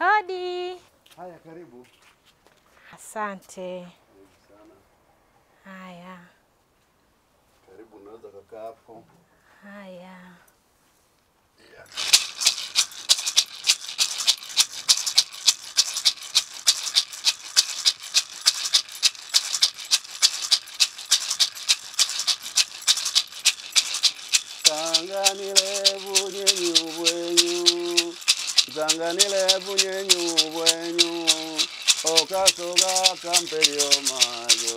Hodi. Haya, karibu. Asante. Karibu sana. Haya, Karibu, unaweza kukaa hapo. haya. Sanganile bunyenyu bwenyu Sanganile bunyenyu bwenyu Okasoga kamperio mayo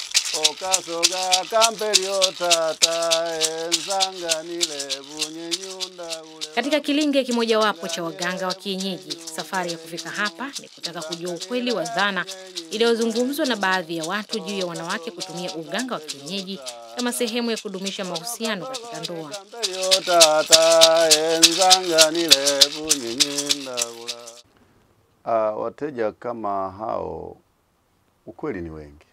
Okasoga kamperio tata Enzanganile bunyenyu ndaule Katika kilinge kimojawapo cha waganga wa kienyeji, safari ya kufika hapa ni kutaka kujua ukweli wa dhana iliyozungumzwa na baadhi ya watu juu ya wanawake kutumia uganga wa kienyeji kama sehemu ya kudumisha mahusiano katika ndoa. Kamperio tata Enzanganile bunyenyu ndaula Uh, wateja kama hao ukweli ni wengi,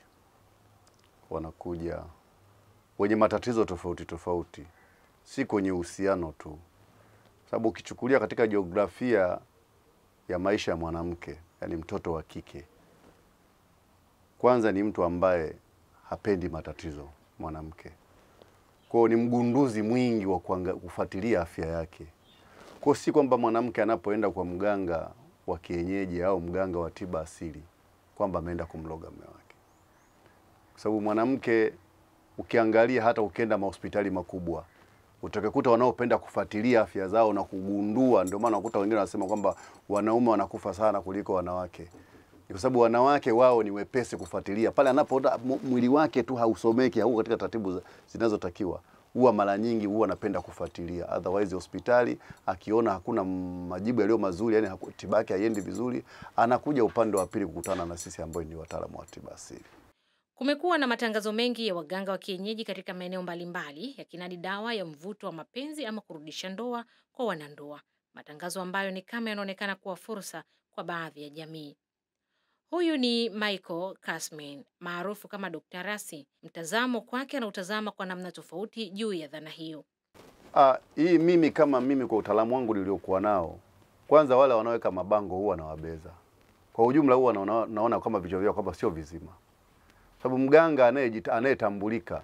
wanakuja wenye matatizo tofauti tofauti, si kwenye uhusiano tu, sababu ukichukulia katika jiografia ya maisha ya mwanamke, yani mtoto wa kike, kwanza ni mtu ambaye hapendi matatizo mwanamke, kwao ni mgunduzi mwingi wa kuanga- kufuatilia afya yake. Kwa si kwamba mwanamke anapoenda kwa mganga wa kienyeji au mganga wa tiba asili kwamba ameenda kumloga mume wake, kwa sababu mwanamke ukiangalia, hata ukienda mahospitali makubwa utakakuta wanaopenda kufuatilia afya zao na kugundua. Ndio maana unakuta wengine wanasema kwamba wanaume wanakufa sana kuliko wanawake, ni kwa sababu wanawake wao ni wepesi kufuatilia pale anapoona mu- mwili wake tu hausomeki, hauko katika taratibu za- zinazotakiwa huwa mara nyingi huwa anapenda kufuatilia. Otherwise hospitali akiona hakuna majibu yaliyo mazuri, yani haku- tiba yake haiendi vizuri, anakuja upande wa pili kukutana na sisi ambao ni wataalamu wa tiba asili. Kumekuwa na matangazo mengi ya waganga wa kienyeji katika maeneo mbalimbali yakinadi dawa ya mvuto wa mapenzi ama kurudisha ndoa kwa wanandoa, matangazo ambayo ni kama yanaonekana kuwa fursa kwa baadhi ya jamii. Huyu ni Michael Kasmin maarufu kama Dr. Rasi. Mtazamo kwake anautazama kwa namna tofauti juu ya dhana hiyo. Ah, hii mimi kama mimi kwa utaalamu wangu niliokuwa nao, kwanza wale wanaoweka mabango huwa nawabeza. Kwa ujumla huwa naona, naona kama vichwa vyao kwamba sio vizima, sababu mganga anayejita- anayetambulika,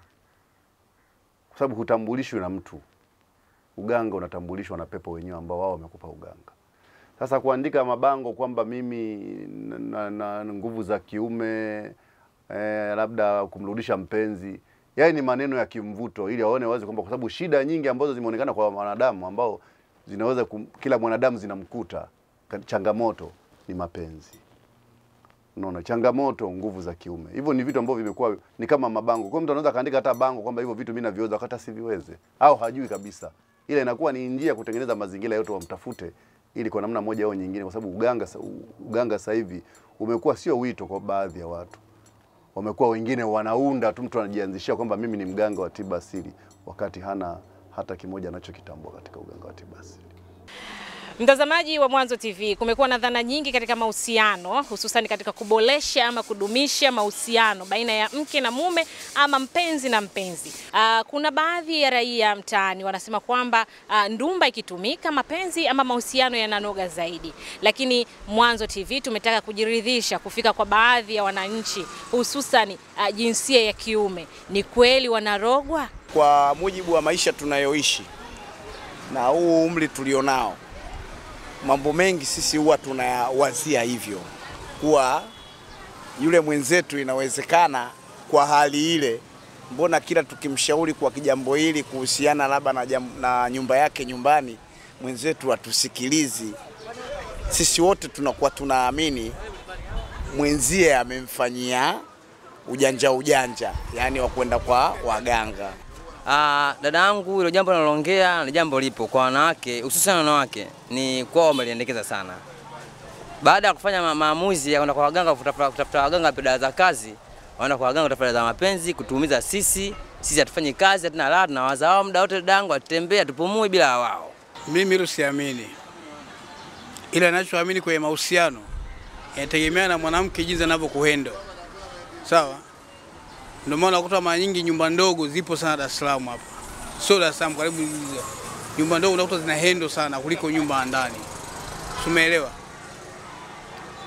kwa sababu hutambulishwi na mtu. Uganga unatambulishwa na pepo wenyewe ambao wao wamekupa uganga. Sasa kuandika mabango kwamba mimi na, na, na nguvu za kiume eh, labda kumrudisha mpenzi, yaani ni maneno ya kimvuto, ili waone wazi kwamba, kwa sababu shida nyingi ambazo zimeonekana kwa wanadamu ambao zinaweza kum, kila mwanadamu zinamkuta ka- changamoto ni mapenzi. Unaona, changamoto nguvu za kiume. Hivyo ni vitu ambavyo vimekuwa ni kama mabango. Kwa hiyo mtu anaweza kaandika hata bango kwamba hivyo vitu mimi naviweza wakati asiviweze au hajui kabisa. Ile inakuwa ni njia ya kutengeneza mazingira yote wamtafute ili kwa namna moja au nyingine, kwa sababu uganga sa- uganga sasa hivi umekuwa sio wito kwa baadhi ya watu. Wamekuwa wengine wanaunda tu, mtu anajianzishia kwamba mimi ni mganga wa tiba asili wakati hana hata kimoja anachokitambua katika uganga wa tiba asili. Mtazamaji wa Mwanzo TV, kumekuwa na dhana nyingi katika mahusiano, hususan katika kuboresha ama kudumisha mahusiano baina ya mke na mume ama mpenzi na mpenzi. Aa, kuna baadhi ya raia mtaani wanasema kwamba aa, ndumba ikitumika mapenzi ama mahusiano yananoga zaidi, lakini Mwanzo TV tumetaka kujiridhisha kufika kwa baadhi ya wananchi, hususan aa, jinsia ya kiume. Ni kweli wanarogwa? Kwa mujibu wa maisha tunayoishi na huu umri tulionao, mambo mengi sisi huwa tunayawazia hivyo, kuwa yule mwenzetu inawezekana kwa hali ile, mbona kila tukimshauri kwa kijambo hili kuhusiana labda na, jam- na nyumba yake nyumbani, mwenzetu hatusikilizi. Sisi wote tunakuwa tunaamini mwenzie amemfanyia ujanja ujanja, yaani wa kwenda kwa waganga. Ah, dada yangu hilo jambo nalongea ni jambo lipo kwa wanawake, hususan wanawake ni kwao wameliendekeza sana. Baada ya kufanya ma- maamuzi ya kwenda kwa waganga kutafuta kutafuta waganga dawa za kazi, wanaenda kwa waganga kutafuta dawa za mapenzi, kutuumiza sisi. Sisi hatufanyi kazi, hatuna raha, tunawaza wao muda wote, dada yangu atembea, tupumui bila wao. Mimi hilo siamini, ila ninachoamini kwenye mahusiano inategemea na mwanamke jinsi anavyokuhendo. Sawa, ndio maana unakuta mara nyingi nyumba ndogo zipo sana Dar es Salaam hapa, sio Dar es Salaam, karibu nyumba ndogo unakuta zina hendo sana kuliko nyumba ya ndani, umeelewa?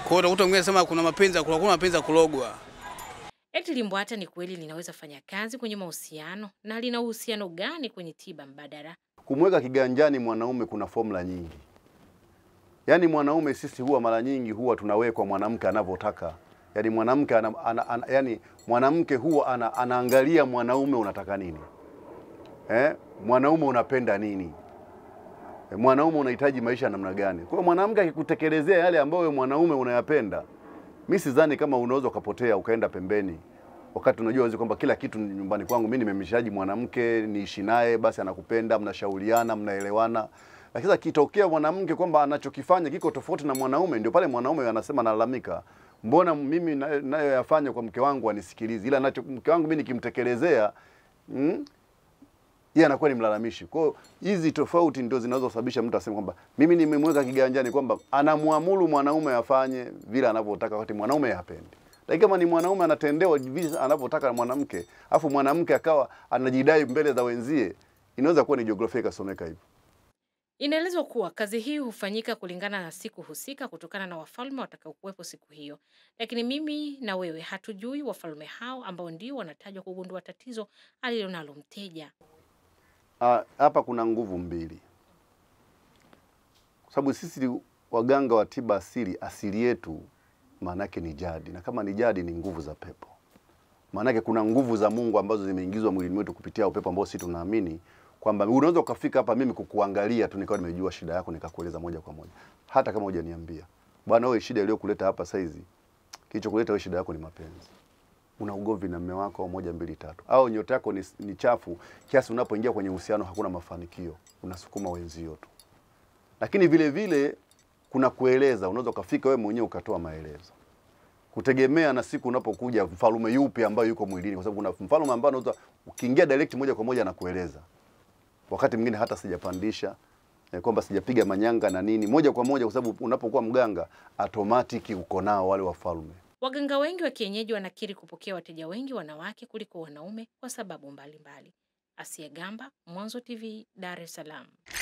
hiyo utakuta mwingine anasema kuna mapenzi ya kulogwa, kuna mapenzi ya kulogwa. Eti limbwata ni kweli linaweza fanya kazi kwenye mahusiano na lina uhusiano gani kwenye tiba mbadala? Kumweka kiganjani mwanaume kuna formula nyingi. Yaani mwanaume sisi huwa mara nyingi huwa tunawekwa mwanamke anavyotaka. Yaani mwanamke ana, ana, ana, yani mwanamke huwa ana, anaangalia mwanaume unataka nini. Eh? Mwanaume unapenda nini? Eh, Mwanaume unahitaji maisha ya namna gani? Kwa hiyo mwanamke akikutekelezea yale ambayo wewe mwanaume unayapenda, mi sidhani kama unaweza ukapotea ukaenda pembeni wakati unajua wazi kwamba kila kitu ni nyumbani kwangu mimi nimemshaji mwanamke niishi naye, basi anakupenda, mnashauriana, mnaelewana. Lakini sasa kitokea mwanamke kwamba anachokifanya kiko tofauti na mwanaume, ndio pale mwanaume anasema nalalamika, mbona mimi na- nayoyafanya kwa mke wangu anisikilizi, ila nacho mke wangu mimi nikimtekelezea mm, yeye anakuwa ni mlalamishi. Kwa hiyo hizi tofauti ndio zinazosababisha mtu aseme kwamba mimi nimemweka kiganjani, kwamba anamwamuru mwanaume afanye vile anavyotaka, wakati mwanaume hapendi. Lakini kama ni mwanaume anatendewa vile anavyotaka na mwanamke, afu mwanamke akawa anajidai mbele za wenzie, inaweza kuwa ni jiografia ikasomeka hivyo. Inaelezwa kuwa kazi hii hufanyika kulingana na siku husika kutokana na wafalme watakaokuwepo siku hiyo, lakini mimi na wewe hatujui wafalme hao ambao ndio wanatajwa kugundua tatizo alilonalo mteja. Ah, hapa kuna nguvu mbili, kwa sababu sisi waganga wa tiba asili, asili yetu maanake ni jadi, na kama ni jadi ni nguvu za pepo. Maanake kuna nguvu za Mungu ambazo zimeingizwa mwilini mwetu kupitia upepo ambao sisi tunaamini kwamba unaweza ukafika hapa mimi kukuangalia tu nikawa nimejua shida yako nikakueleza moja kwa moja, hata kama hujaniambia bwana, wewe shida iliyokuleta hapa saizi, kilichokuleta wewe shida yako ni mapenzi una ugomvi na mume wako moja mbili tatu, au nyota yako ni, ni chafu kiasi unapoingia kwenye uhusiano hakuna mafanikio, unasukuma wenzio tu. Lakini vile vile kuna kueleza, unaweza ukafika wewe mwenyewe ukatoa maelezo, kutegemea na siku unapokuja mfalume yupi ambayo yuko mwilini, kwa sababu kuna mfalume ambao unaweza ukiingia direct moja kwa moja na kueleza, wakati mwingine hata sijapandisha eh, kwamba sijapiga manyanga na nini, moja kwa moja, kwa sababu unapokuwa mganga automatic uko nao wale wafalme. Waganga wengi wa kienyeji wanakiri kupokea wateja wengi wanawake kuliko wanaume kwa sababu mbalimbali. Asia Gamba, Mwanzo TV, Dar es Salaam.